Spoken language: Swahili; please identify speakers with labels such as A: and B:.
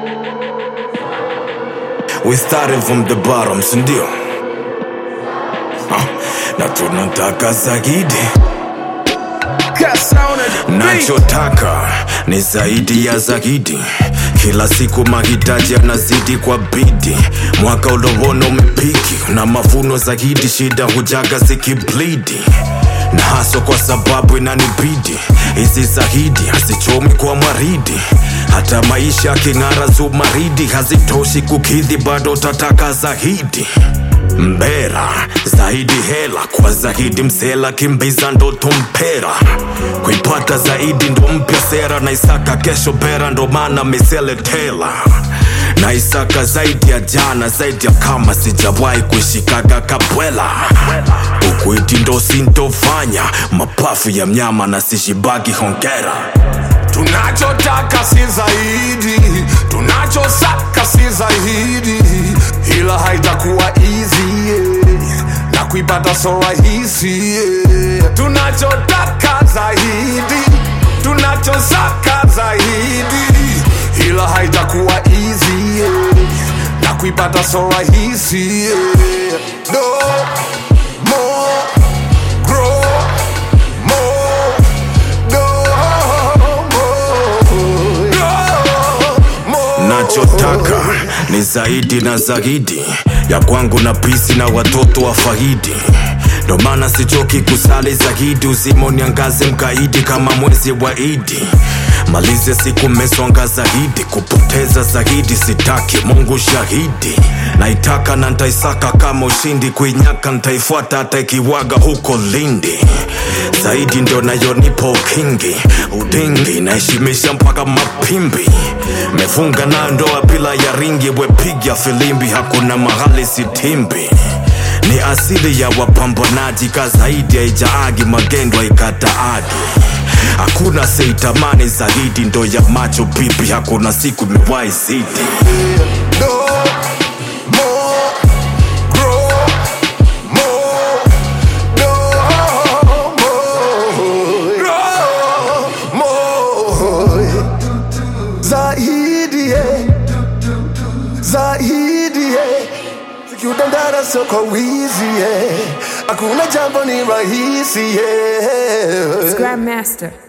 A: We started from the bottom, sindio? Ah, na tunataka zaidi. Nachotaka ni zaidi ya zaidi. Kila siku mahitaji yanazidi kwa bidi. Mwaka ulovona umepiki na mavuno zaidi, shida hujaga zikiblidi na haso kwa sababu inanibidi. Hizi zaidi hazichomi kwa maridi, hata maisha yaking'ara zumaridi hazitoshi kukidhi, bado utataka zaidi mbera zaidi hela kwa zaidi msela kimbiza ndoto mpera kuipata zaidi ndo mpya sera na isaka kesho bera ndo maana miseletela na isaka zaidi ya jana zaidi ya kama sijawahi kuishikaga kabwela ukuiti ndo sintofanya mapafu ya mnyama na sishibagi hongera
B: tunachotaka si zaidi tunachosaka si zaidi ila haitakuwa easy yeah. na kuipata so rahisi yeah. tunachotaka zaidi tunachosaka zaidi ila haitakuwa easy yeah. na kuipata so rahisi yeah. no more grow more
A: nachotaka ni zaidi na zaidi ya kwangu na pisi na watoto wa fahidi ndo maana sichoki kusali zaidi uzima uniangaze mkaidi kama mwezi wa idi malize siku mesonga zaidi kupoteza zaidi sitaki mungu shahidi naitaka na ntaisaka kama ushindi kuinyaka ntaifuata hata ikiwaga huko lindi zaidi ndo nayonipa ukingi udingi naheshimisha mpaka mapimbi mefunga na ndoa bila ya ringi wepiga filimbi hakuna mahali sitimbi ni asili ya wapambanaji ka zaidi haijaagi magendo haikataagi hakuna seitamani zaidi ndo ya macho pipi hakuna siku imewahi zidi
B: no more grow more no more grow more zaidi yeah. zaidi yeah. sikiutandara soko wizi yeah. hakuna jambo ni rahisi yeah.
C: Grandmaster.